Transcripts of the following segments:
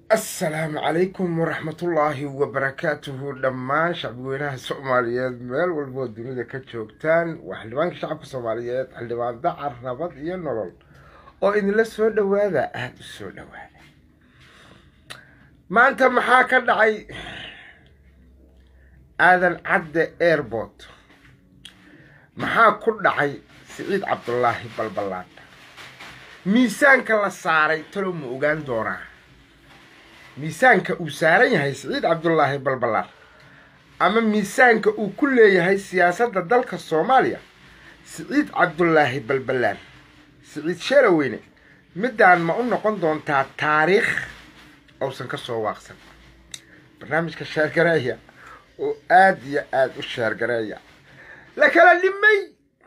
assalaamu calaykum waraxmatullaahi wabarakaatuhu dhammaan shacbweynaha soomaaliyeed meel walboo dunida ka joogtaan waa xildhibaanka shacabka soomaaliyeed xildhibaan dacar nabad iyo nolol oo idinla soo dhowaada aada u soo dhowaada maanta maxaa ka dhacay aadan cadde airport maxaa ku dhacay siciid cabdulaahi balballaadha miisaanka la saaray talow ma ogaan doonaa miisaanka uu saaran yahay siciid cabdulaahi balballaar ama miisaanka uu ku leeyahay siyaasadda dalka soomaaliya siciid cabdulaahi balballaar siciid sheelaweyne middaan ma u noqon doontaa taariikh uusan ka soo waaqsan barnaamijka sheergareeya oo aada iyo aada u sheergareeya la kala dhimay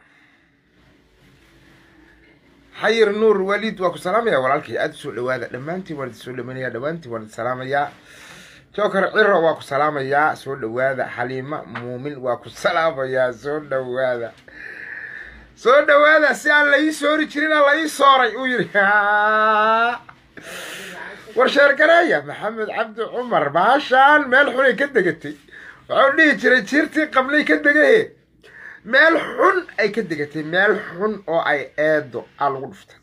xayir nuur waliid waa ku salaamaya walaalkay aada usoo dhawaada dhammaantiin waan idin soo dhamanaya dhammaantiin waan idin salaamayaa joker ciro waa ku salaamayaa soo dhawaada xaliima muumin waa ku salaamayaa soo dhawaada soo dhawaada si aan la ii soori jirina la ii sooray uu yidhi war sheergareeya maxamed cabdi cumar baashaan meel xunay ka degatay waxuu dhihi jiray jiirtii qablay ka degahe meel xun ay ka degatay meel xun oo ay eedo aa lagu dhuftay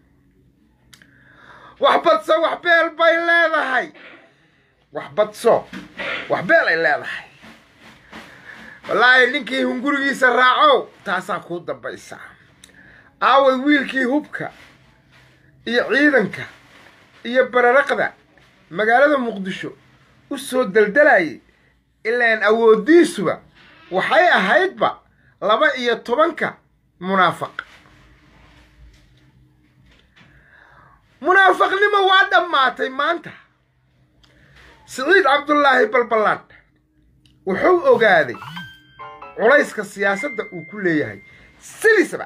wax badso wax beel bay leedahay wax badso wax beel ay leedahay wallaahi ninkii hungurigiisa raacow taasaa kuu dambaysa aaway wiilkii hubka iyo ciidanka iyo bararaqda magaalada muqdisho u soo daldalayay ilaan awooddiisuba waxay ahaydba laba iyo tobanka munaafaq munaafaqnimo waa dhammaatay maanta siciid cabdulaahi balballaadh wuxuu ogaaday culayska siyaasadda uu ku leeyahay sidiisaba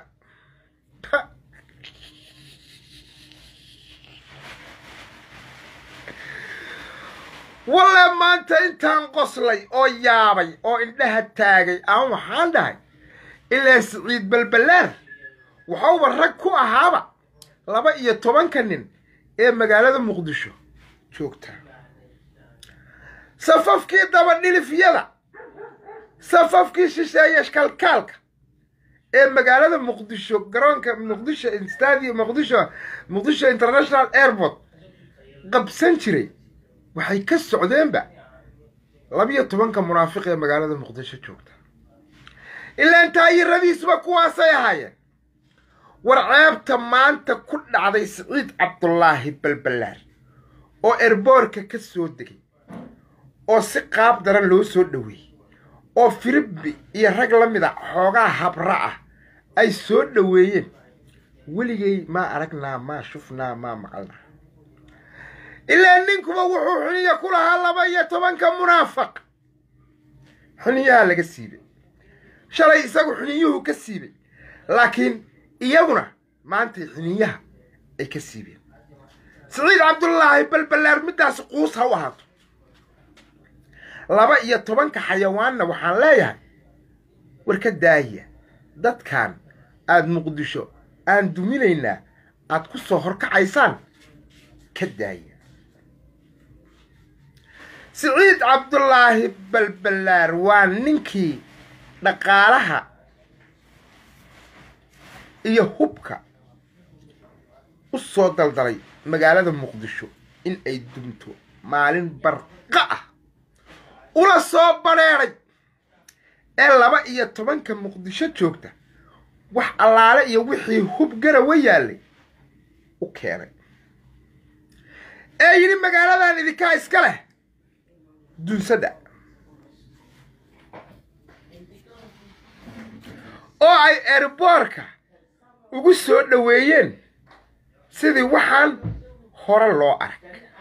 walle maanta intaan qoslay oo yaabay oo indhaha taagay aan waxaan dhahay ilaa siciid balballaar waxauba rag ku ahaaba laba iyo tobanka nin ee magaalada muqdisho joogta safafkii dabadhilifyada safafkii shisheeye kalkaalka ee magaalada muqdisho garoonka muqdisho stadium muqdisho muqdisho international airport qabsan jiray waxay ka socdeenba labiyo tobanka munaafiq ee magaalada muqdisho joogta ilaan taayiradiisuba kuwaasay ahaayeen war ceebta maanta ku dhacday siciid cabdulaahi balballaar oo erboorka ka soo degay oo si qaab daran loo soo dhoweeyey oo firibi iyo rag la mid a xoogaa habra ah ay soo dhoweeyeen weligay maa aragnaa maa shufnaa maa maqalnaa ilaa ninkuba wuxuu xuniya ku lahaa laba iyo tobanka munaafaq xuniyaha laga siibay shalay isagu xuniyuhu ka siibay laakiin iyaguna maantay xuniyaha ay ka siibeen siciid cabdulaahi balballaar middaas quus ha u ahaato laba iyo tobanka xayawaanna waxaan leeyahay war ka daaya dadkan aada muqdisho aan duminaynaa aad ku soo horkacaysaan ka daaya siciid cabdulaahi balballaar waa ninkii dhaqaalaha iyo hubka u soo daldalay magaalada muqdisho in ay dumto maalin barqa ah ula soo badheedhay ee laba iyo tobanka muqdisho joogta wax allaale iyo wixii hub garawa yaallay u keenay ee yidhi magaaladan idinkaa iska leh dunsada oo ay erboorka ugu soo dhoweeyeen sidii waxaan hore loo arag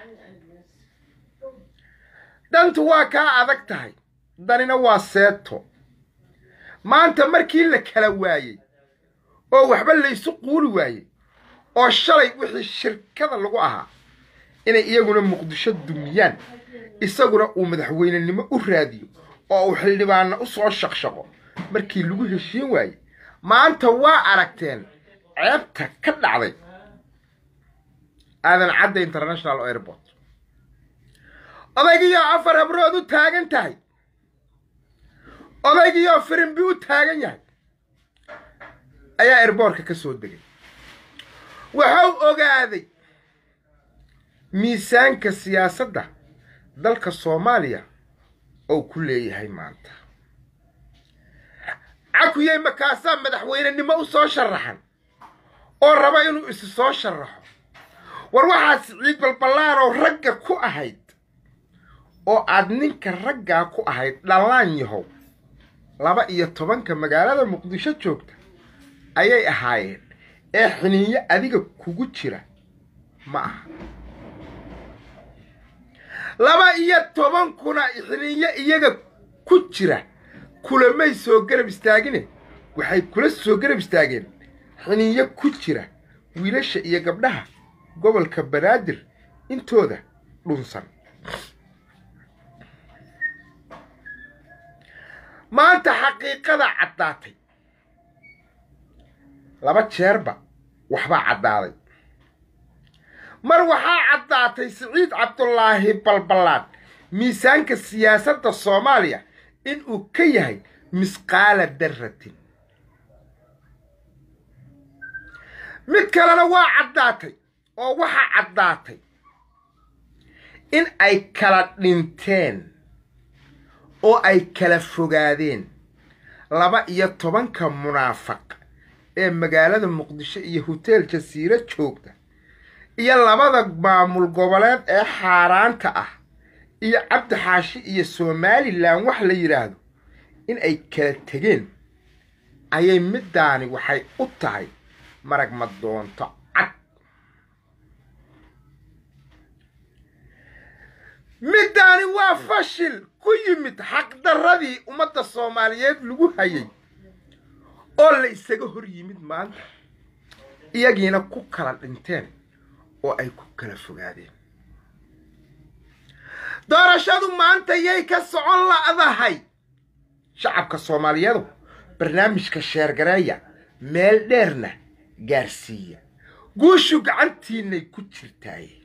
dhantu waa kaa adag tahay danina waa seeto maanta markii la kala waayey oo waxba laysu quuli waayey oo shalay wixii shirkada lagu ahaa inay iyaguna muqdisho dumiyaan isaguna uu madaxweynenimo u raadiyo oo uu xildhibaanna u soo shaqshaqo markii lagu heshiin waayey maanta waa aragteen ceebta ka dhacday aadan cadda international airport odaygiioo afar habrood u taagan tahay odaygiioo firimbi u taagan yahay ayaa erboorka ka soo degay wuxuu ogaaday miisaanka siyaasadda dalka soomaaliya oo ku leeyahay maanta cakuyey makaasaa madaxweynenimo u soo sharaxan oo raba inuu isi soo sharaxo war waxaad siciid balballaaroo ragga ku ahayd oo aad ninka raggaa ku ahayd dhallaan yahow laba iyo tobanka magaalada muqdisho joogta ayay ahaayeen ee xiniinyo adiga kugu jira ma aha laba iyo tobankuna xiniinyo iyaga ku jira kulamay soo garab istaagine waxay kula soo garab istaageen xiniinyo ku jira wiilasha iyo gabdhaha gobolka banaadir intooda dhunsan maanta xaqiiqada caddaatay laba jeerba waxbaa caddaaday mar waxaa caddaatay siciid cabdulaahi balballaan miisaanka siyaasadda soomaaliya inuu ka yahay misqaala darratin mid kalena waa caddaatay oo waxaa caddaatay in ay kala dhinteen oo ay kala fogaadeen laba iyo tobanka munaafaq ee magaalada muqdisho iyo hoteel jasiiro joogta iyo labada maamul goboleed ee xaaraanta ah iyo cabdi xaashi iyo somalilan wax la yidhaahdo in ay kala tegeen ayay middaani waxay u tahay marag madoonto cad middaani waa fashil ku yimid xaqdarradii ummadda soomaaliyeed lagu hayay oo la isaga hor yimid maanta iyagiina ku kala dhinteen oo ay ku kala fogaadeen doorashadu maanta yay ka socon la'dahay shacabka soomaaliyeedu barnaamijka sheergareeya meel dheerna gaarsiiya guushu gacantiinay ku jirtaaye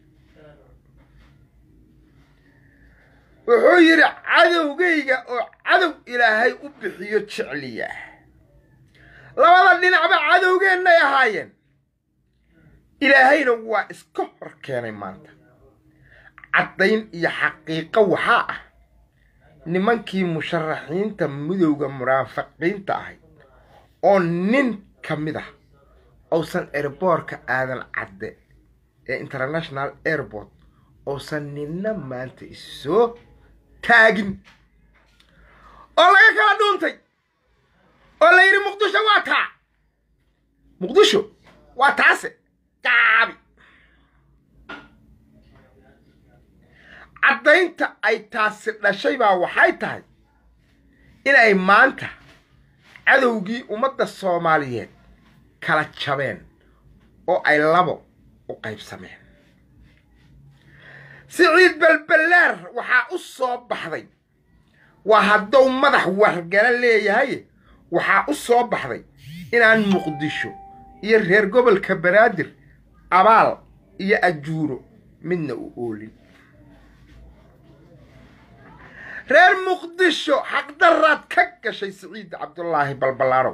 wuxuu yidhi cadowgayga oo cadow ilaahay u bixiyo jecliya labada dhinacba cadowgeennay ahaayeen ilaahayna waa iska hor keenay maanta caddayn iyo xaqiiqo waxaa ah nimankii musharaxiinta midowda munaafiqiinta ahayd oo nin ka mid ah uusan airboorka aadan cadde ee international airport uusan ninna maanta issoo taagin oo laga kala dhuuntay oo la yidhi muqdisho waa taa muqdisho waa taase gaabi caddaynta ay taasi dhashay baa waxay tahay inay maanta cadowgii ummadda soomaaliyeed kala jabeen oo ay labo u qaybsameen siciid balballaar waxaa u soo baxday waa hadduu madax wargala leeyahay waxaa u soo baxday inaan muqdisho iyo reer gobolka banaadir abaal iyo ajuuro midna u oolin reer muqdisho xaqdaraad ka gashay siciid cabdulaahi balballaarow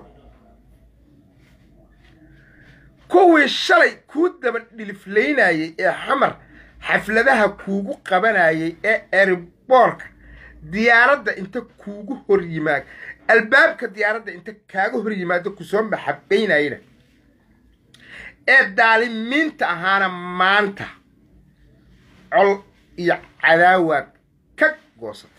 kuwii shalay kuu daba dhiliflaynayay ee xamar xafladaha kuugu qabanayay ee eriboorka diyaaradda inta kuugu hor yimaado albaabka diyaaradda inta kaaga hor yimaado kusoo maxabaynayna ee daalimiinta ahaana maanta col iyo cadaawaad ka goosatay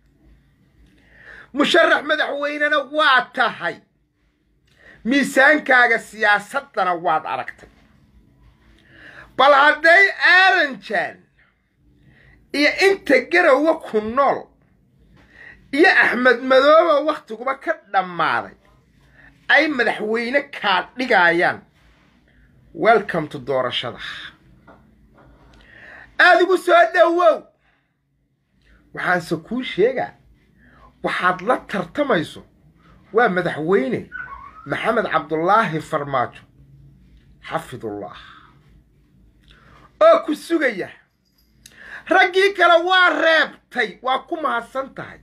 musharax madaxweynena waa tahay miisaankaaga siyaasaddana waad aragtay bal hadday aaranjaan iyo inta garowa ku nool iyo axmed madooba wakhtiguba ka dhammaaday ay madaxweyne kaa dhigayaan welcome to doorashada aada ugu soo dhowow waxaanse kuu sheegaa waxaad la tartamayso waa madaxweyne maxamed cabdulaahi farmaajo xafidullah oo ku sugaya raggii kale waa reebtay waa ku mahadsan tahay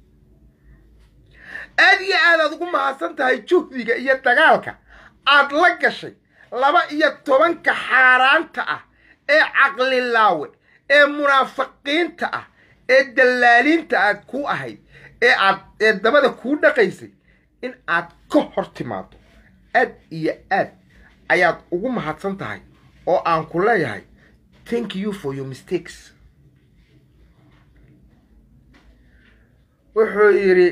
aad iyo aad aad ugu mahadsan tahay juhdiga iyo dagaalka aad la gashay laba iyo tobanka xaaraanta ah ee caqlilaawe ee munaafiqiinta ah ee dallaaliinta aad ku ahayd ee aad ee dabada kuu dhaqaysay in aad ka hor timaado aad iyo aad ayaad ugu mahadsan tahay oo aan ku leeyahay thank you for your mistakes wuxuu yidhi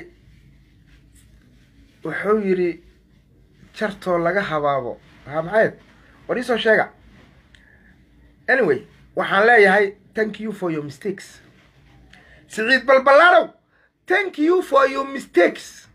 wuxuu yidhi jartoo laga habaabo haa maxayd war iisoo sheega anyway waxaan leeyahay thank you for your mistakes siciid balballaanow thank you for your mistakes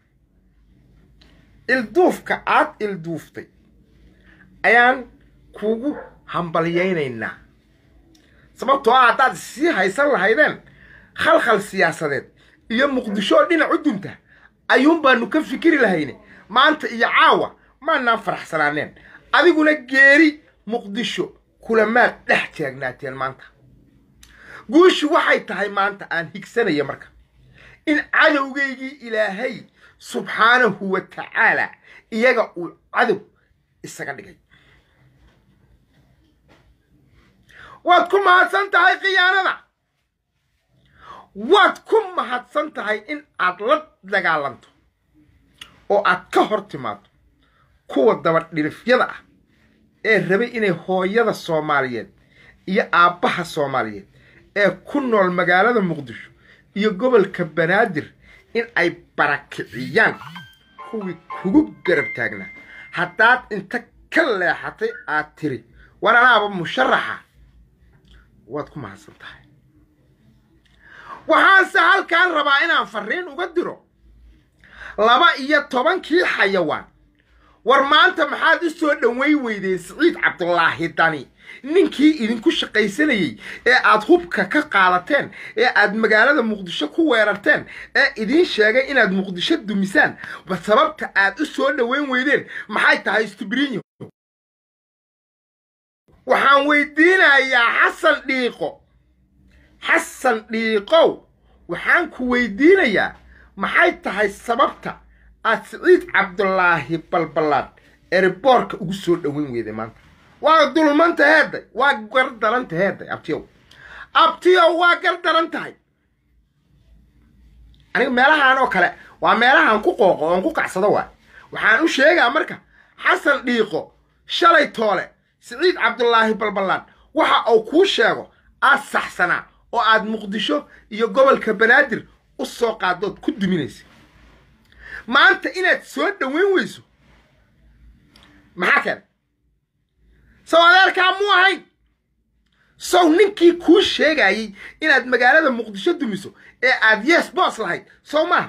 ilduufka aad ilduuftay ayaan kugu hambalyaynaynaa sababtoo ah haddaad sii haysan lahaydeen khalkhal siyaasadeed iyo muqdishoo dhinac u dunta ayuun baanu ka fikiri lahayne maanta iyo caawa maanaan faraxsanaaneen adiguna geeri muqdisho kulamaad dhex taagnaateen maanta guushu waxay tahay maanta aan higsanaya marka in cadowgaygii ilaahay subxaanahu wa tacaala iyaga uu cadow isaga dhigay waad ku mahadsan tahay khiyaanada waad ku mahadsan tahay in aad la dagaalanto oo aad ka hor timaado kuwa dabadhilifyada ah ee rabay inay hooyada soomaaliyeed iyo aabbaha soomaaliyeed ee ku nool magaalada muqdisho iyo gobolka banaadir in ay barakiciyaan kuwii kugu garab taagnaa haddaad inta ka leexatay aad tiri war anaaba musharaxa waad ku mahadsan tahay waxaanse halkaan rabaa inaan farriin uga diro laba iyo tobankii xayawaan war maanta maxaad u soo dhoweyn weydeen siciid cabdulaahi dani ninkii idinku shaqaysanayey ee aad hubka ka qaadateen ee aad magaalada muqdisho ku weerarteen ee idiin sheegay inaad muqdisho dumisaan ba sababta aad u soo dhoweyn weydeen maxay tahay stibrinyo waxaan weydiinayaa xasan dhiiqo xasan dhiiqow waxaan ku weydiinayaa maxay tahay sababta aad siciid cabdulaahi balballaad ereboorka ugu soo dhoweyn weyday maanta waa dulmanta heedday waa gar daranta heedday abtiyow abtiyow waa gar daran tahay aniga meelahaan oo kale waa meelahaan ku qooqo oon ku kacsado waay waxaan u sheegaa marka xasan dhiiqo shalay toole siciid cabdulaahi balballaan waxa uu kuu sheego aad saxsanaa oo aad muqdisho iyo gobolka banaadir u soo qaadood ku duminaysa maanta inaad soo dhoweyn weyso maxaa keenay sow adeerkaa muu ahayn sow ninkii kuu sheegayey inaad magaalada muqdisho dumiso ee aad yes boos lahayd sow maaha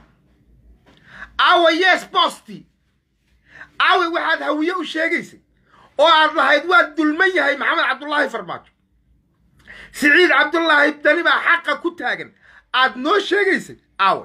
aawa yes boostii aawe waxaad hawiye u sheegaysay oo aad lahayd waa dulman yahay maxamed cabdulaahi farmaajo siciid cabdulaahi dani baa xaqa ku taagan aad noo sheegaysay aawe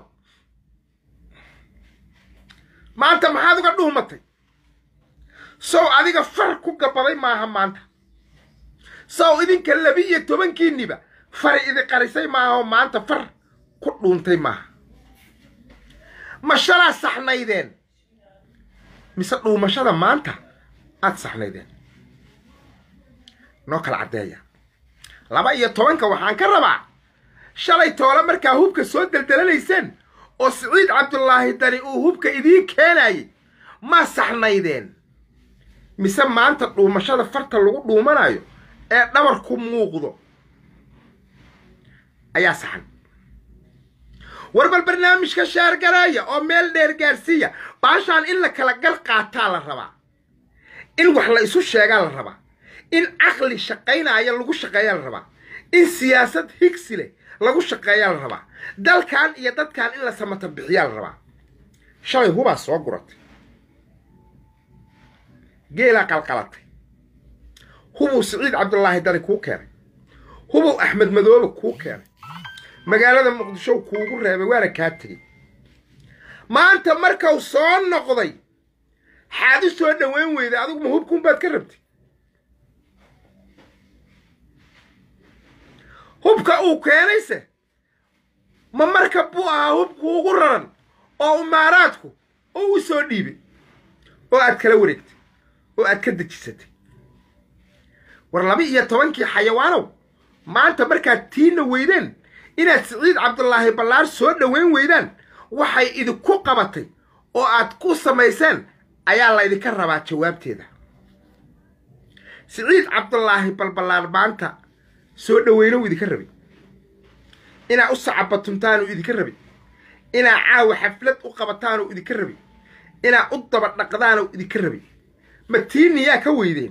maanta maxaad uga dhuumatay sow adiga far ku gabaday maaha maanta sow idinka labi-iyo tobankiinniba fari idi qarisay maaha oo maanta far ku dhuuntay maaha ma shalaa saxnaydeen mise dhuumashada maanta aad saxnaydeen noo kala caddeeya laba iyo tobanka waxaan ka rabaa shalay toole markaa hubka soo deldelanayseen oo siciid cabdulaahi dani uu hubka idiin keenayay ma saxnaydeen mise maanta dhuumashada farta lagu dhuumanayo ee dhabar ku muuqdo ayaa saxan warbal barnaamijka shaargaraaya oo meel dheer gaarsiiya baashaan in la kala gar qaataa la rabaa in wax la isu sheegaa la rabaa in caqli shaqaynaya lagu shaqeeyaa la rabaa in siyaasad higsi leh lagu shaqeeyaa la rabaa dalkan iyo dadkan in la samata bixiyaa la rabaa shalay hubaa soo guratay geelaa qalqalatay hubuu siciid cabdulaahi dani kuu keenay hubuu axmed madoobe kuu keenay magaalada muqdisho kuugu reebay waana kaa tegey maanta markau soo noqday xaad u soo dhoweyn weyday adigu ma hubkuunbaad ka rabtay hubka uu keenayse ma markab buu ahaa hubku ugu raran oo imaaraadku oo u soo dhiibay oo aad kala wareegtay oo aad ka dejisatay war laba iyo tobankii xayawaanow maanta markaad tiina weydeen inaad siciid cabdulaahi ballaar soo dhoweyn weydaan waxay idinku qabatay oo aad ku samayseen ayaa laydinka rabaa jawaabteeda siciid cabdulaahi balballaar maanta soo dhoweynow idinka rabay inaa u sacabatuntaanuu idinka rabay inaa caawa xaflad u qabataanuu idinka rabay inaa u daba dhaqdaanuu idinka rabay ma tiiniyaa ka weydeen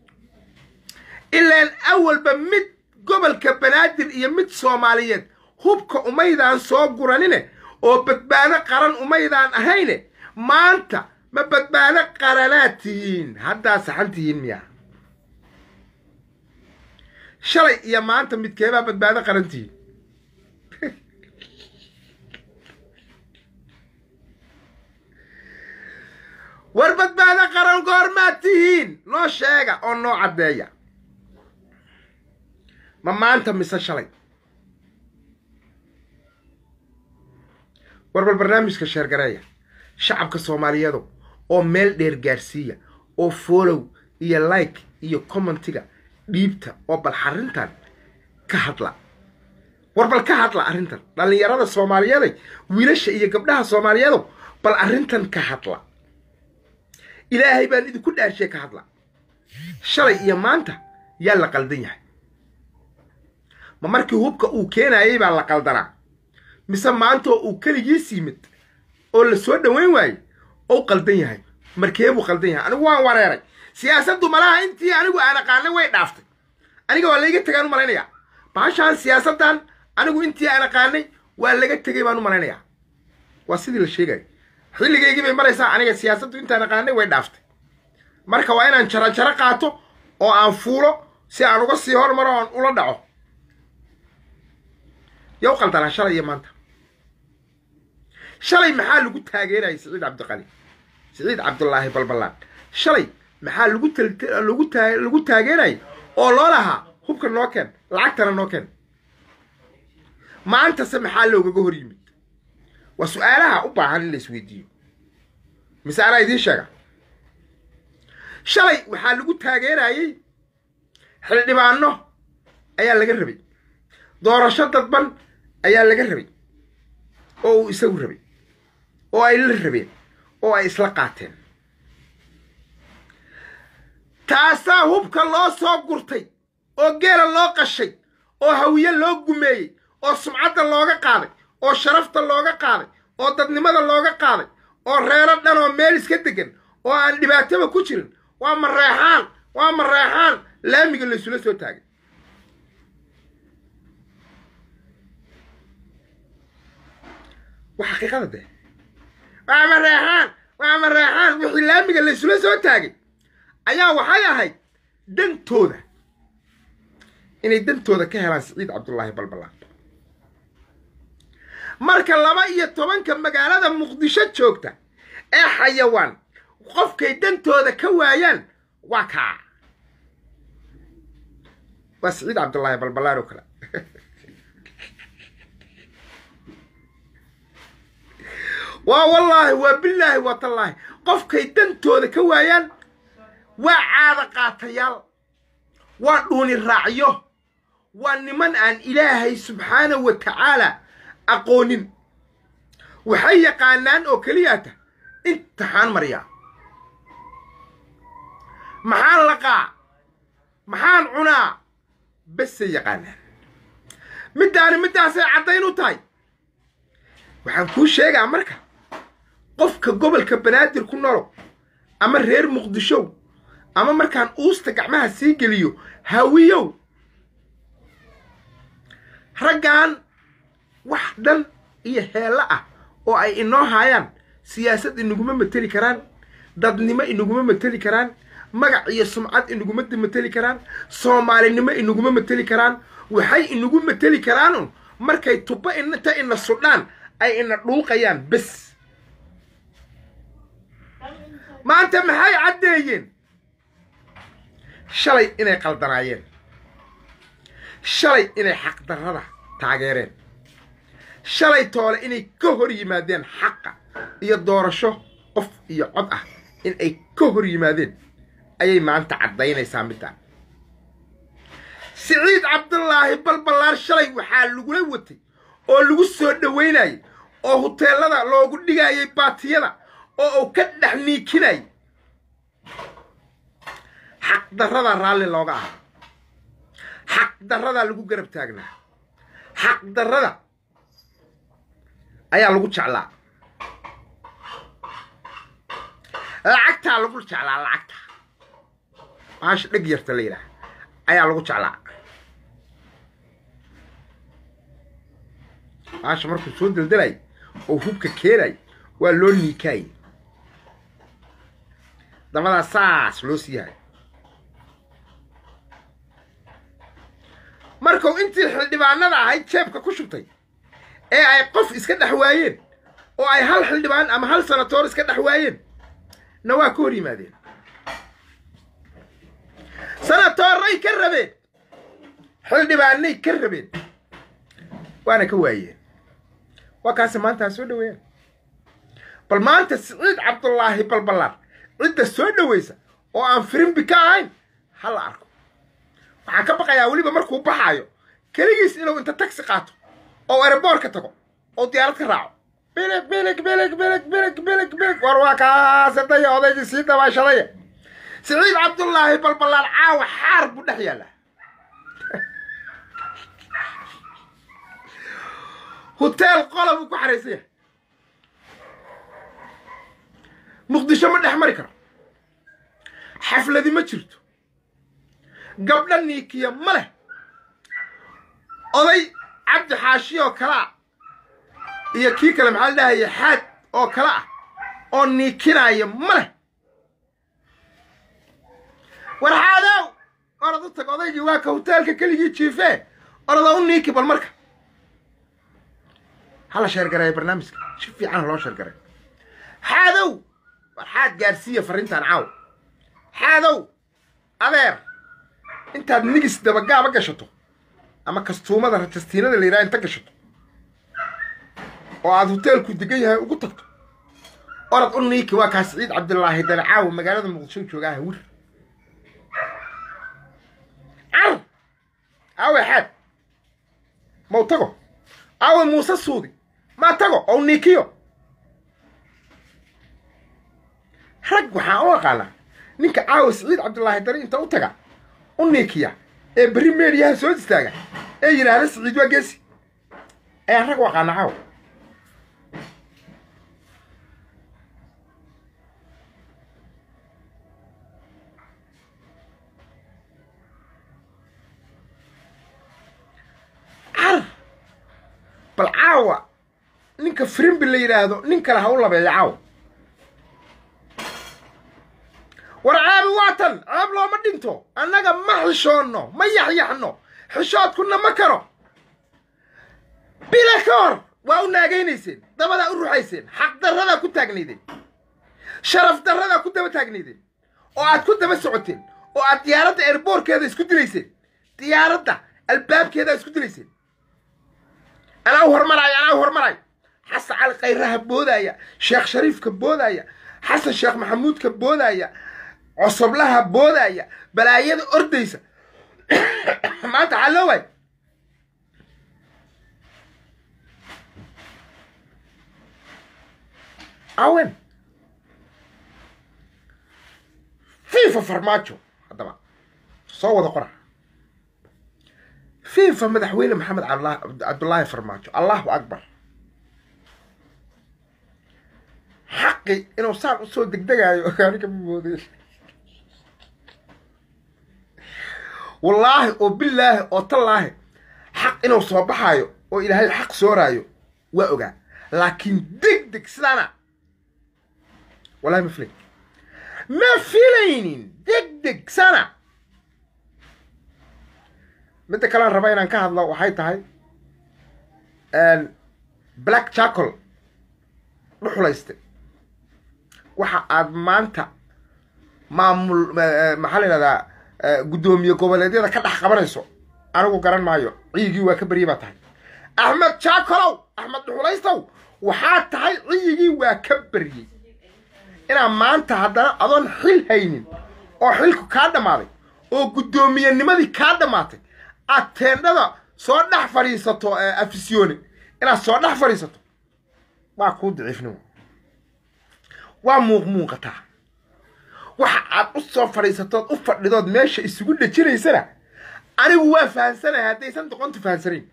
ilaan awalba mid gobolka banaadir iyo mid soomaaliyeed hubka umaydaan soo guranine oo badbaado qaran umaydaan ahayne maanta ma badbaado qaranaad tihiin haddaa saxan tihiin miyaa shalay iyo maanta midkeebaa badbaado qaran tihiin war badbaado qaran goormaad tihiin noo sheega oo noo caddeeya ma maanta mise shalay war bal barnaamijka sheergareeya shacabka soomaaliyeedu oo meel dheer gaarsiiya oo follow iyo like iyo commentiga dhiibta oo bal arrintan ka hadla war bal ka hadla arrintan dhallinyarada soomaaliyeeday wiilasha iyo gabdhaha soomaaliyeedu bal arrintan ka hadla ilaahay baan idinku dhaarshe ka hadla shalay iyo maanta yaa la qaldan yahay ma markii hubka uu keenayay baa la qaldanaa mise maantoo uu keligiis yimid oo la soo dhoweyn waayey ou qaldan yahay markee buu qaldan yahay anigu waan wareeray siyaasaddu malaha intii anigu aan aqaanay way dhaaftay aniga waa layga tegaan u malaynayaa baashaan siyaasaddan anigu intii aan aqaanay waa laga tegay baan u malaynayaa waa sidii la sheegayo xilligaygii bay maraysaa aniga siyaasaddu intaan aqaanay way dhaaftay marka waa inaan jaro jaro qaato oo aan fuulo si aan uga sii hormaro oon ula dhaco yow qaldanaa shalay iyo maanta shalay maxaa lagu taageerayay siciid cabdiqali siciid cabdulaahi balballaan shalay maxaa lagu lagu taa lagu taageerayay oo loo lahaa hubka noo keen lacagtana noo keen maantase maxaa loogaga hor yimid waa su-aalaha u baahan in la isweydiiyo mise anaa idiin sheega shalay waxaa lagu taageerayey xildhibaano ayaa laga rabay doorasho dadban ayaa laga rabay oo uu isagu rabay oo ay la rabeen oo ay isla qaateen taasaa hubka loo soo gurtay oo geela loo qashay oo hawiye loo gumeeyey oo sumcadda looga qaaday oo sharafta looga qaaday oo dadnimada looga qaaday oo reero dhan oo meel iska degan oo aan dhibaataba ku jirin waa mareexaan waa mareexaan laamiga laysula soo taagay waa xaqiiqada dee waa mareexaan waa mareexaan wixii laamiga laysula soo taagay ayaa waxay ahayd dantooda inay dantooda ka helaan siciid cabdullaahi balballaan marka laba iyo tobanka magaalada muqdisho joogta ee xayawaan qofkay dantooda ka waayaan waa kaa waa siciid cabdullaahi balballaan oo kale waa wallaahi waa bilaahi waa tallaahi qofkay dantooda ka waayaan waa caada qaatayaal waa dhuuni raacyo waa niman aan ilaahay subxaanahu wa tacaala aqoonin waxay yaqaanaan oo keliyaata imtixaan maryaa maxaan laqaa maxaan cunaa besay yaqaanaan middaani middaasay caddayn u tahay waxaan kuu sheegaa marka qofka gobolka banaadir ku nolow ama reer muqdishow ama markaan uusta gacmaha sii geliyo hawiyow raggan wax dhan iyo heello ah oo ay inoo haayaan siyaasad inaguma mateli karaan dadnimo inaguma mateli karaan magac iyo sumcad inaguma mateli karaan soomaalinimo inaguma mateli karaan waxay inagu mateli karaanun markay tuba inta ina sudhaan ay ina dhuuqayaan bes maanta maxay caddeeyeen shalay inay qaldanaayeen shalay inay xaqdarrada taageereen shalay toole inay ka hor yimaadeen xaqa iyo doorasho qof iyo cod ah in ay ka hor yimaadeen ayay maanta caddaynaysaa middaa siciid cabdulaahi balballaar shalay waxaa lagula watay oo lagu soo dhowaynayay oo huteelada loogu dhigayay baatiyada oo uu ka dhex niikinayay xaqdarradaa raalli looga ahaa xaqdarradaa lagu garab taagnaa xaqdarrada ayaa lagu jeclaa lacagtaa lagu jeclaa lacagta maasha dheg yarta la yidhaah ayaa lagu jeclaa maasha markuu soo deldelay oo hubka keenay waa loo niikaayay dabadaa saas loo siiyahay markuu intii xildhibaanada ahayd jeebka ku shubtay ee ay qof iska dhex waayeen oo ay hal xildhibaan ama hal sanatoor iska dhex waayeen na waa ka hor yimaadeen sanatooray ka rabeen xildhibaanay ka rabeen waana ka waayeen waa kaasi maanta ha soo dhoweeyaan bal maanta siciid cabdulaahi balballaar cidda soo dhowaysa oo aan firimbi ka ahayn ha la arko waxaan ka baqayaa weliba markuu baxaayo keligiis inuu inta tagsi qaato oo ereboorka tago oo diyaarad ka raaco bilig bilig bilig bilig bilig bilig bilig war waa kaasadaya odaygii sii dabaashadaya siciid cabdulaahi balballaar caawa xaar buu dhex yaallaa huteel qola buu ku xaraysan yahay muqdisho ma dhex mari karo xafladi ma jirto gabdha niikiya ma leh oday cabdi xaashi oo kale ah iyo kii kale maxaa la dhahaya xaad oo kale ah oo niikinaya ma leh war xaadow orad u tag odaygii waa ka huteelka keligii jiifee orada u niiki bal marka hala sheergareeya barnaamijka si fiican loo sheergaray xaadow war xaad gaarsiiya farrintan caaw xaadow adeer intaad nigis dabagaaba gashato ama kastuumada rajastiinada la yidhaha inta gashato oo aad huteelku degan yahay ugu tagto orad u niiki waa kaa siciid cabdilaahi dane caawa magaalada muqdisho joogaa hawir car aawe xaad mau tago aawe muuse suudi maa tago oo niikiyo rag waxaan u aqaanaa ninka caawa siciid cabdilaahi dane inta u taga u niikiya ee berri meediyaha soo istaaga ee yidhaahda siciid waa geesi ayaan rag u aqaanaa caawa car bal caawa ninka frimbi la yidhaahdo nin kale ha u labeeyo caawa war caabi waa tan caab looma dhinto annaga ma xishoonno ma yaxyaxno xishoodkuna ma karo bila ka hor waa u naagaynayseen dabadaa u ruxayseen xaqdarradaa ku taagnaydeen sharaf darradaa ku daba taagnaydeen oo aad ku daba socoteen oo aad diyaaradda eerboorkeeda isku dilayseen diyaaradda albaabkeedaa isku dilayseen anaa u hormaraayo anaa u hormaraayo xasan cali khayraha boodaya sheekh shariifka boodaya xasan sheekh maxamuudka boodaya cosoblaha boodaya balaayada ordaysa maanta waxaa loo waay awen fifa farmaajo haddaba soo wada qora fifa madaxweyne maxamed cabdullaahi farmaajo allahu akbar xaqi inuu saan usoo degdegaayo aniga ma mooday wallaahi oo bilaahi oo tallaahi xaq inuu soo baxaayo oo ilaahay xaq sooraayo waa ogaa laakiin deg deg sidaana wallahi ma filay ma filaynin deg deg sana midda kalean raba inaan ka hadlo waxay tahay black jackol dhuxulayste waxa aad maanta maamul maxaa la yidhahdaa guddoomiye goboleedyada ka dhex qabanayso anigu garan maayo ciyigii waa ka berye baa tahay axmed jaakolow axmed dhuxulaystow waxaa tahay ciyigii waa ka beryey inaa maanta haddana adoon xil haynin oo xilku kaa dhammaaday oo guddoomiyennimadii kaa dhammaatay aad teendhada soo dhex fadhiisato afisyoone inaad soo dhex fadhiisato waa kuu daciifnimo waa muuq muuqataa waxa aad u soo fadhiisatood u fadhidood meesha isugu dhejinaysana anigu waa fahansanahay haddaysan doqontu fahansanayn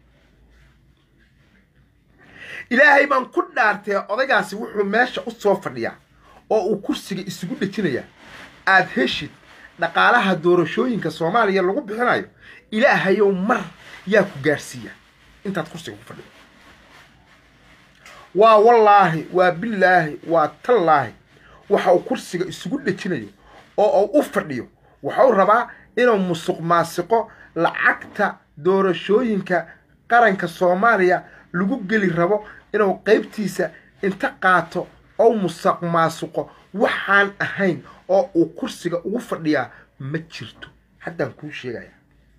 ilaahay baan ku dhaartee odaygaasi wuxuu meesha u soo fadhiyaa oo uu kursiga isugu dhejinayaa aad heshid dhaqaalaha doorashooyinka soomaaliya lagu bixinayo ilaahayow mar yaa ku gaarsiiya intaad kursiga ku fadhido waa wallaahi waa bilaahi waa tallaahi waxa uu kursiga isugu dhejinayo oo uu u fadhiyo waxau rabaa inuu musuq maasiqo lacagta doorashooyinka qaranka soomaaliya lagu geli rabo inuu qaybtiisa inta qaato oo musuq maasiqo waxaan ahayn oo uu kursiga ugu fadhiyaa ma jirto haddaan kuu sheegaya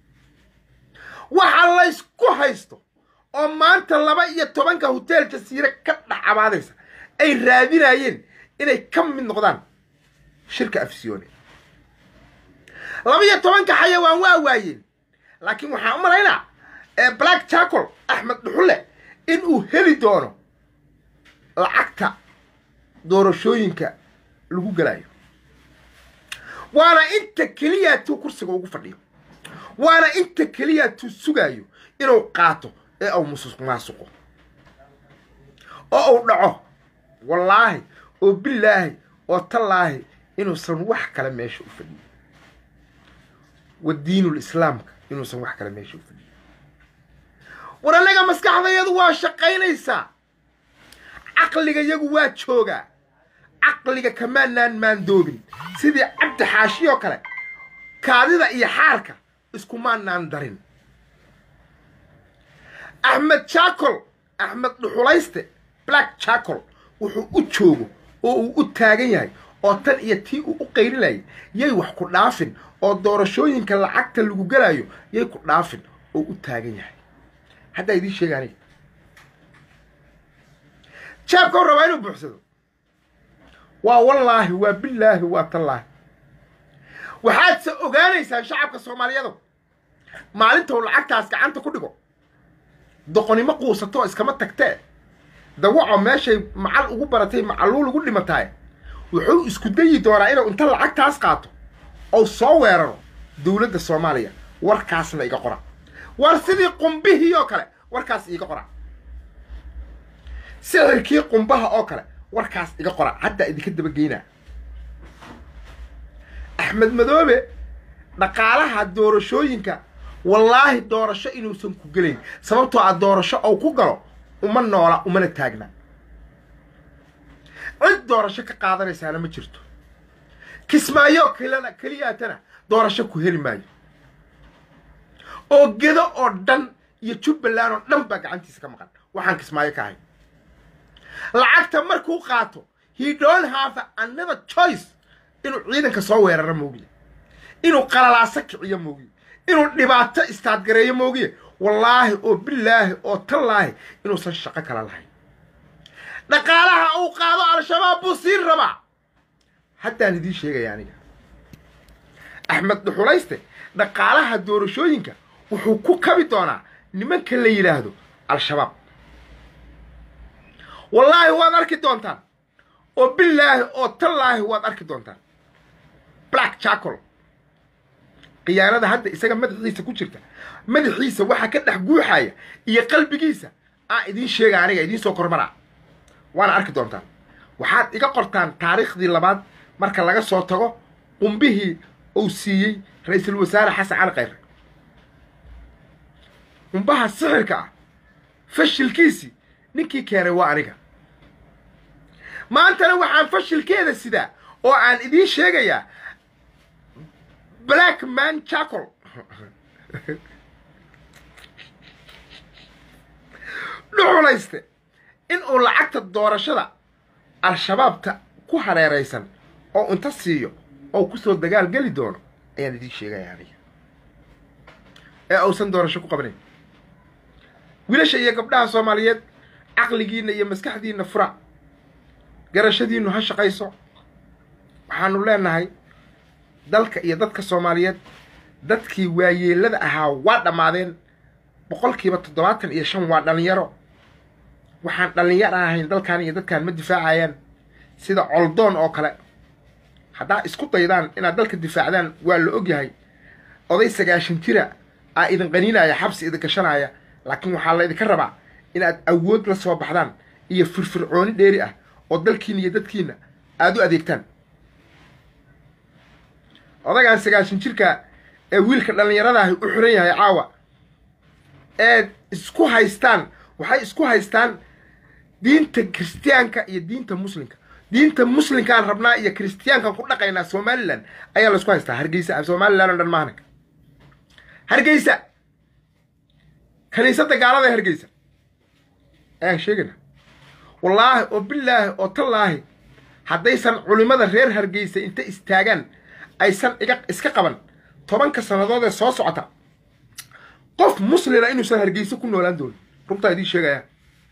waxa laysku haysto oo maanta laba iyo tobanka hotel jasiire ka dhex cabaadaysa ay raadinayeen inay ka mid noqdaan shirka afsiyoone laba iyo tobanka xayawaan waa waayeen laakiin waxaan u malaynaa black jackol axmed dhuxulle in uu heli doono lacagta doorashooyinka lagu gelayo waana inta keliya tuu kursiga ugu fadhiyo waana inta keliya tuu sugaayo inuu qaato ee uu musuq maasuqo oo uu dhaco wallaahi oo bilaahi oo tallaahi inuusan wax kale meesha u fadhiyin wa diinul islaamka inuusan wax kale meesha u fadhiyin war annaga maskaxdayadu waa shaqaynaysaa caqliga yagu waa joogaa caqliga kamaanaan maandoobin sidii cabdi xaashi oo kale kaadida iyo xaarka iskumaanaan darin axmed jackol axmed dhuxulayste black jackol wuxuu u joogo oo uu u taagan yahay oo tan iyo tii uu u qaylinayay yay wax ku dhaafin oo doorashooyinka lacagta lagu gelayo yay ku dhaafin oo u taagan yahay haddaa idiin sheega aniga jaabkau rabaa inuu buuxsado waa wallaahi waa bilaahi waa tallaahi waxaadse ogaanaysaan shacabka soomaaliyadu maalinta uu lacagtaas gacanta ku dhigo doqonimo quusatoo iskama tagtee dawaco meeshay macal ugu baratay macaluul ugu dhimataay wuxuu isku dayi doonaa inuu inta lacagtaas qaato ou soo weeraro dowladda soomaaliya warkaasna iga qora war sidii qumbihii oo kale warkaas iiga qora sixirkii qumbaha oo kale warkaas iga qora haddaa idinka dabageynaa axmed madoobe dhaqaalaha doorashooyinka wallaahi doorasho inuusan ku gelayn sababtoo ah doorasho ou ku galo uma noola umana taagna cid doorasho ka qaadanaysaana ma jirto kismaayo kelana keliyaatana doorasho ku heli maayo oo gedo oo dhan iyo jubbaland oo dhan baa gacantiisa ka maqan waxaan kismaayo ka ahay lacagta markuu qaato he don't have another choice inuu ciidanka soo weeraro moogiye inuu qalalaaso kiciyo moogiye inuu dhibaato istaadgareeyo moogiye wallaahi oo bilaahi oo tallaahi inuusan shaqo kala lahayn dhaqaalaha uu qaado al-shabaab buu siin rabaa haddaan idiin sheegaya aniga axmed dhuxulayste dhaqaalaha doorashooyinka wuxuu ku kabi doonaa nimanka la yidhaahdo al-shabaab wallaahi waad arki doontaan oo bilaahi oo tallaahi waad arki doontaan black jackol khiyaanada hadda isaga madaxiisa ku jirta madaxiisa waxaa ka dhex guuxaya iyo qalbigiisa aan idiin sheega aniga idiin soo kormaraa waana arki doontaan waxaad iga qortaan taariikhdii labaad marka laga soo tago qumbihii uu siiyey ra-iisul wasaare xasan cali khayre qumbaha sixirka ah fashilkiisii ninkii keenay waa aniga maantana waxaan fashilkeeda sidaa oo aan idiin sheegayaa black man jackol dhuxulayste in uu lacagta doorashada al-shabaabta ku hareeraysan oo inta siiyo oo kusoo dagaal geli doono ayaan idiin sheegaya aniga ee uusan doorasho ku qabanayn wiilasha iyo gabdhaha soomaaliyeed caqligiinna iyo maskaxdiinna fura garashadiinnu ha shaqayso waxaanu leenahay dalka iyo dadka soomaaliyeed dadkii waayeellada ahaa waa dhammaadeen boqolkiiba toddobaatan iyo shan waa dhallinyaro waxaan dhallinyaro ahayn dalkan iyo dadkan ma difaacayaan sida coldoon oo kale haddaa isku daydaan inaad dalka difaacdaan waa la ogyahay oday sagaashan jira aa idin qaniinaya xabsi idin gashanaya laakiin waxaa la idinka rabaa inaad awood la soo baxdaan iyo firfircooni dheeri ah oo dalkiina iyo dadkiina aada u adeegtaan odagaan sagaashan jirka ee wiilka dhallinyaradahi u xiran yahay caawa ee isku haystaan waxay isku haystaan diinta kiristiyaanka iyo diinta muslimka diinta muslimkaan rabnaa iyo kiristiyaankaan ku dhaqaynaa somalilan ayaa laisku haystaa hargeysa somalilan oo dhan maahna hargeysa kaniisadda gaalada ee hargeysa ayaan sheegayna wallaahi oo bilaahi oo tallaahi haddaysan culimmada reer hargeysa inta istaagaan aysan iga iska qaban tobanka sannadood ee soo socota qof muslina inuusan hargeysa ku noolaan doonin runtaan idiin sheegaya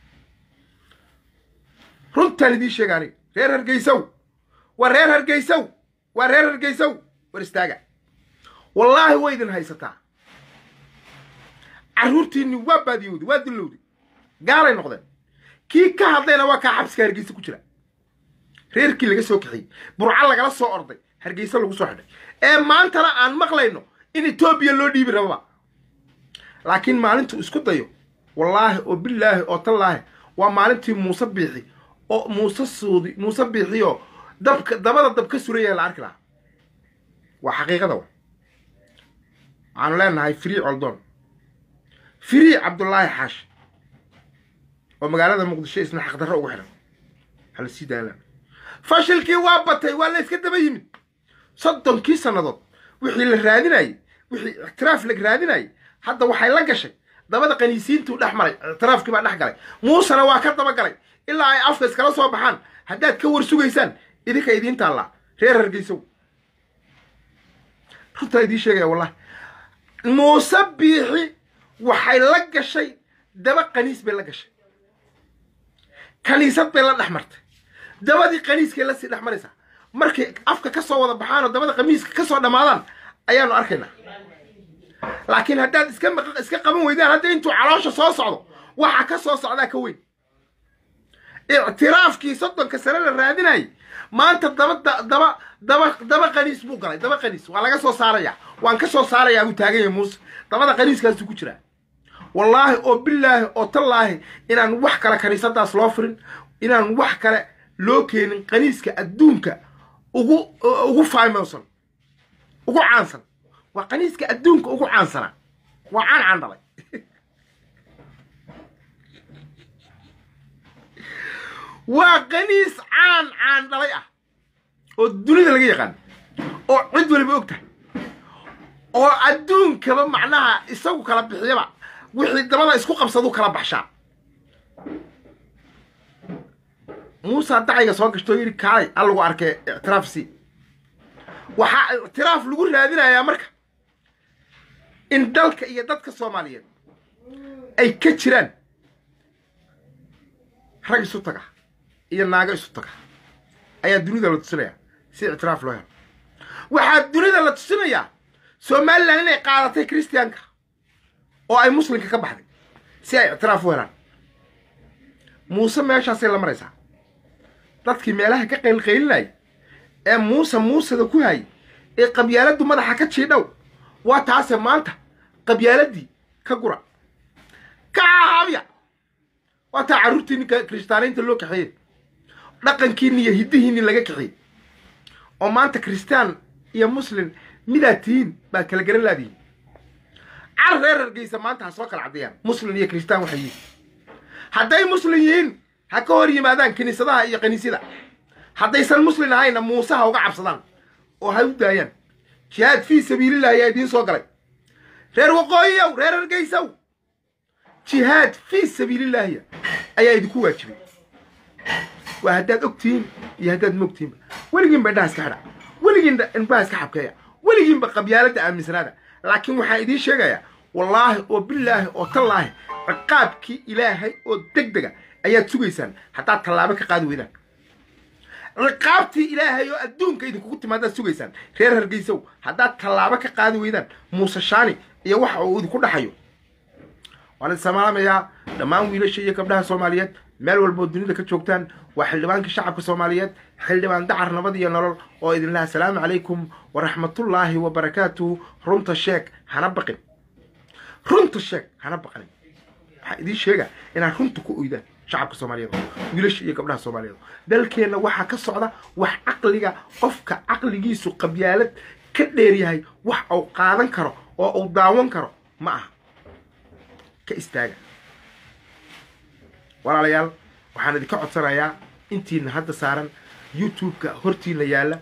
runtaan idiin sheega aniga reer hargeysow waa reer hargeysow waa reer hargeysow war istaaga wallaahi way idin haysataa carruurtiinni waa baadiyowday waa dillowday gaalay noqdeen kii ka hadlayna waa kaa xabsiga hargeysa ku jira reerkii laga soo kaxiyey burca lagala soo orday hargeysa lagu soo xidhay ee maantana aan maqlayno in etoobiya loo dhiibi rababa laakiin maalintuu isku dayo wallaahi oo bilaahi oo tallaahi waa maalintii muuse biixi oo muuse suudi muuse biixiyoo dabka dabada dab ka suraya la arki lahaa waa xaqiiqada wa waxaanu leenahay free coldoon free cabdullaahi xaashi oo magaalada muqdisho isna xaqdarro ugu xidhan hala sii daala fashilkii waa batay waa la iska daba yimid soddonkii sannadood wixii la raadinayey wixii ictiraaf la raadinayey hadda waxay la gashay dabada qaniisiintuu dhex maray ictiraafkii baa dhex galay muusena waa ka daba galay ilaa ay afka iskala soo baxaan haddaad ka war sugaysaan idinka idiin taallaa reer hargeysow runtaa idiin sheegaya wallahi muuse biixi waxay la gashay daba qaniis bay la gashay kaniisad bay la dhex martay dabadii qaniiskay lasii dhex maraysaa markay afka ka soo wada baxaan oo dabada qamiiska ka soo dhammaadaan ayaanu arkaynaa laakiin haddaad iska iska qaban weydaan hadda intuu caloosha soo socdo waxa ka soo socdaa ka weyn ictiraafkii soddonka sane la raadinayay maanta daba daba daba daba qaniis buu galay daba qaniis waa laga soo saarayaa waan ka soo saarayaa buu taagan yahay muuse dabada qaniiskaasuu ku jiraa wallaahi oo bilaahi oo tallaahi inaan wax kale kaniisadaas loo furin inaan wax kale loo keenin qaniiska adduunka ugu ugu faymowsan ugu caansan waa qaniiska adduunka ugu caansana waa caan caan dhalay waa qaniis caan caan dhalay ah oo dunida laga yaqaan oo cid waliba og tahay oo adduunkaba macnaha isagu kala bixiyaba wixii dabada isku qabsadu kala baxshaa muusa dacayga soo gashtoo yidhi kaalay al lagu arkay ictiraaf si waxaa ictiraaf lagu raadinayaa marka in dalka iyo dadka soomaaliyeed ay ka jiraan rag isu taga iyo naago isu taga ayaa dunida la tusinayaa si ictiraaf loo helo waxaa dunida la tusinayaa somalilan inay qaadatay christianka oo ay muslimka ka baxday si ay ictiraaf u helaan muuse meeshaasay la maraysaa dadkii meelaha ka qaylqaylinayay ee muuse muuseda ku hayay ee qabyaaladdu madaxa ka jiidhow waa taase maanta qabyaaladii ka gura ka caahaabya waa taa carruurtiinni kiristaanaynta loo kaxeeyey dhaqankiinni iyo hiddihiinni laga kaxiyey oo maanta kiristaan iyo muslim midaad tihiin baad kala garan laadihiin car reer hargeysa maanta ha soo kala caddeeyaan muslim iyo kiristaan waxay yihiin hadday muslim yihiin ha ka hor yimaadaan kiniisadaha iyo kaniisyada haddaysan muslim ahayna muuse ha uga cabsadaan oo ha u daayaan jihaad fii sabiililah ayaa idiin soo galay reer waqooyiyow reer hargeysow jihaad fii sabiilillaahiya ayaa idinku waajibay waa haddaad og tihiin iyo haddaad mogtihiinba weligiinba indhaha iska xidha weligiinba indhaha iska xabkeeya weligiinba qabyaaladda aaminsanaada laakiin waxaan idiin sheegayaa wallaahi oo bilaahi oo tallaahi ciqaabkii ilaahay oo deg dega ayaad sugaysaan haddaad tallaabo ka qaadi weydaan ciqaabtii ilaahay oo adduunka idinkugu timaadaad sugaysaan reer hargeysow haddaad tallaabo ka qaadi weydaan muuse shaani iyo waxa uu idinku dhaxayo waan idin salaamayaa dhammaan wiilasha iyo gabdhaha soomaaliyeed meel walboo dunida ka joogtaan waa xildhibaankii shacabka soomaaliyeed xildhibaan dacar nabad iyo nolol oo idin laha asalaamu calaykum waraxmatullaahi wabarakaatuhu runta sheeg hana baqin runta sheeg hana baqanin waxaa idiin sheega inaad runta ku oydaan shacabka soomaaliyeed wiilasha iyo gabdhaha soomaaliyeed dalkeenna waxaa ka socda wax caqliga qofka caqligiisu qabyaalad ka dheeryahay wax uu qaadan karo oo uu daawan karo ma aha ka istaaga walaalayaal waxaan idinka codsanayaa intiina hadda saaran youtube-ka hortiina yaalla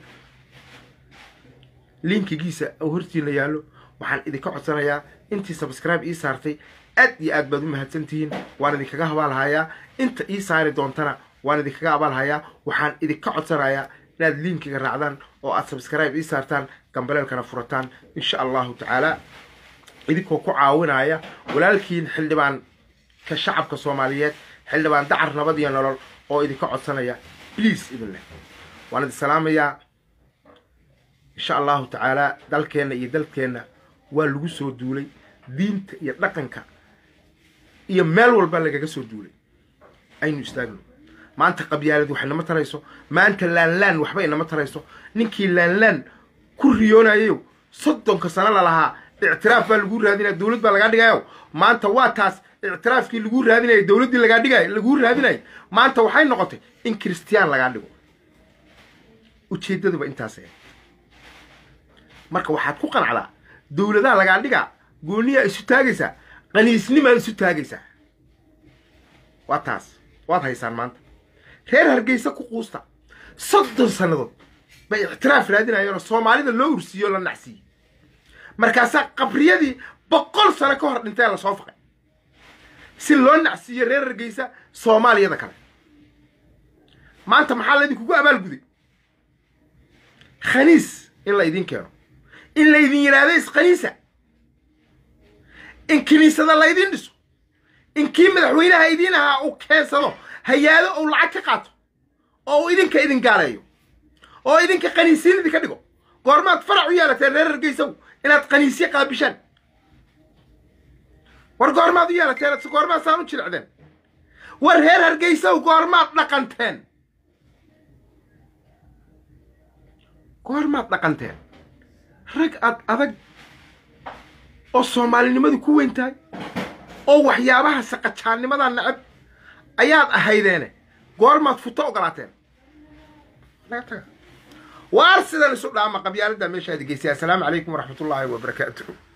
linkigiisa oo hortiina yaallo waxaan idinka codsanayaa intii subscribe ii saartay aad iyo aad baad u mahadsantihiin waan idinkaga abaalhayaa inta ii saari doontana waan idinkaga abaalhayaa waxaan idinka codsanayaa inaad linkiga raacdaan oo aad subscribe ii saartaan gambaleelkana furataan insha allahu tacaala idinkoo ku caawinaya walaalkiin xildhibaan ka shacabka soomaaliyeed xildhibaan dacar nabad iyo nolol oo idinka codsanaya bliase idin leh waan idin salaamayaa insha allahu tacaala dalkeenna iyo dalkeenna waa lagu soo duulay diinta iyo dhaqanka iyo meel walba lagaga soo duulay aynu istaagno maanta qabyaalad wax inama tarayso maanta laanlaan waxba inama tarayso ninkii laanlaan ku riyoonayayo soddonka sano lalahaa ictiraaf baa lagu raadinaya dowlad baa lagaa dhigayo maanta waa taas ictiraafkii lagu raadinaya dowladdii lagaa dhigay laguu raadinaya maanta waxay noqotay in kiristiyaan lagaa dhigo ujeeddaduba intaas ahayd marka waxaad ku qanacdaa dowladaha lagaa dhigaa gooniyaa isu taagaysaa qaniisnimaad isu taagaysaa waa taas waad haysaan maanta reer hargeysa ku quusta soddon sannadood bay ictiraaf raadinayeenoo soomaalida loo ursiiyo la nacsiiyey markaasaa qabriyadii boqol sano ka hor dhintee la soo faqay si loo nacsiiyo reer hargeysa soomaaliyada kale maanta maxaa laydinkugu abaalguday khaniis in la idiin keeno in laydin yidhaahdo iskhaniisa in kiniisada laydin dhiso in kii madaxweynaha idiin ahaa uu keensado hayaado uu lacag ka qaato oo uu idinka idin gaaleeyo oo idinka qaniisiin idinka dhigo goormaad farac u yeelateen reer hargeysaw inaad qaniisyo qaabishaan war goormaad u yeelateen se goormaad saan u jilicdeen war reer hargeysaw goormaad dhaqanteen goormaad dhaqanteen rag ad adag oo soomaalinimadu ku weyn tahay oo waxyaabaha saqajaannimada necab ayaad ahaydeene goormaad futo ogolaateen waar sidan isu dhaama qabyaaladda meeshaadi geysay assalaamu calaykum waraxmatullaahi wabarakaatu